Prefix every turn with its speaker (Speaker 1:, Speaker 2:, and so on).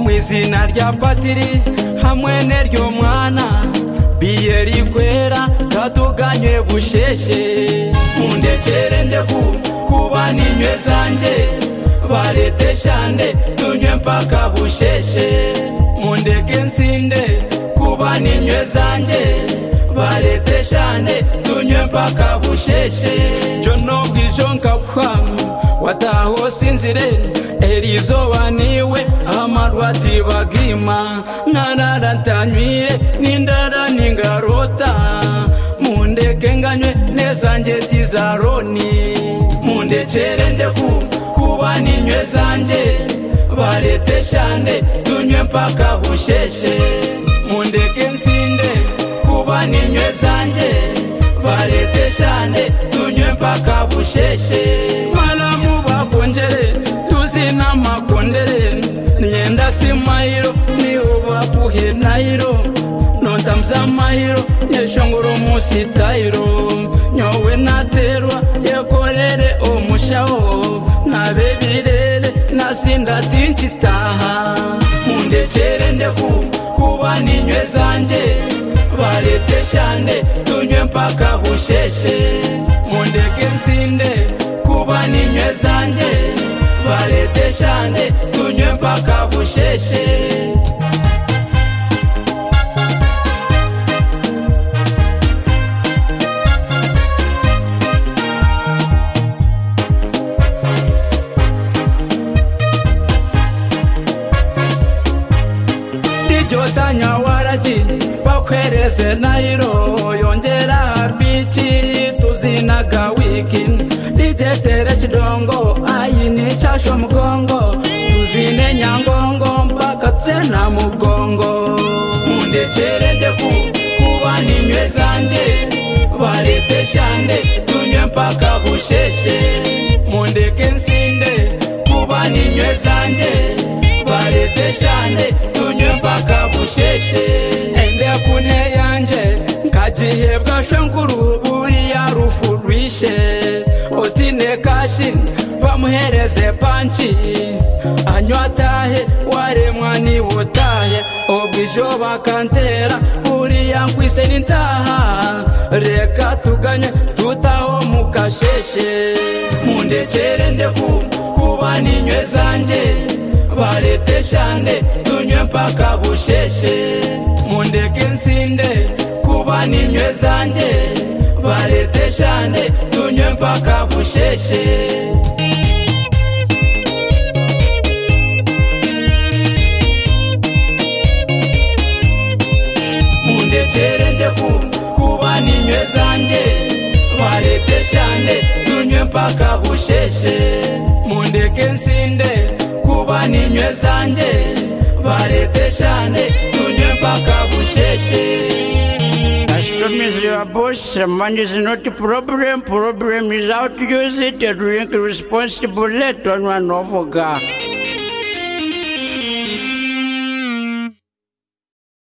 Speaker 1: mu izina rya patiri hamwe n'iryo mwana biye rikwera tatuganye busheshe mundekere ndeku kuba ninywe zanjye barete shande tunywe mpaka busheshe mundeke nsinde kuba ninywe zanjye barete shande tunywe mpaka busheshe byo no bwije nkabwami wataha usinzire izuba niwe amarwati bagima narara ntanywire n'indara n'ingarota mundeke nganywe nezanjye dizaroni mundekere ndeku kuba ninywe zanjye barete shande tunywe mpaka busheshe mundeke nsinde kuba ninywe zanjye barete shande tunywe mpaka busheshe malamu bakongere izina makondere myenda si mayiro niuba kuhe nairo nontamza mayiro yeshongoro musitayiro nyowe naterwa yekorere omushaho nabe birere nasinda tinchitaha mundekere ndeku kuba ninywe zanje barete shande tunywe mpaka busheshe mundeke nsinde kuba ninywe zanje barete shande tunywe mpaka busheshe rijotanya waraki bakwereze nayiro yongera habiki tuzinaga wiki rijetere kidongo ayini chasho mgongo tuzine nyangongo mpaka tsena mugongo mundechere ndeku kuba ninywe zanje barete shande tunywe mpaka busheshe mundeke nsinde kuba ninywe zanje barete shande tunywe mpaka busheshe ende kune yanje nkagihebwa shwenkuru buriya rufu rwishe utine kashi bamuhereze panci anywa atahe waremwa niwe utahe ubwo ijo bakantera buriya nkwise n'intaha reka tuganye tutaho mukasheshe mundekere ndeku kuba ninywe zanjye barete shande tunywe mpaka busheshe mundeke nsinde kuba ninywe zanjye barete shande tunywe mpaka busheshe mundekere ndeku kuba ninywe zanjye barete shande tunywe mpaka busheshe mundeke nsinde kuba ninywe zanjye barete shande tunywe mpaka busheshe
Speaker 2: As promised your boss, money is not a problem. Problem is how to use it and drink responsibly. Turn one off, God.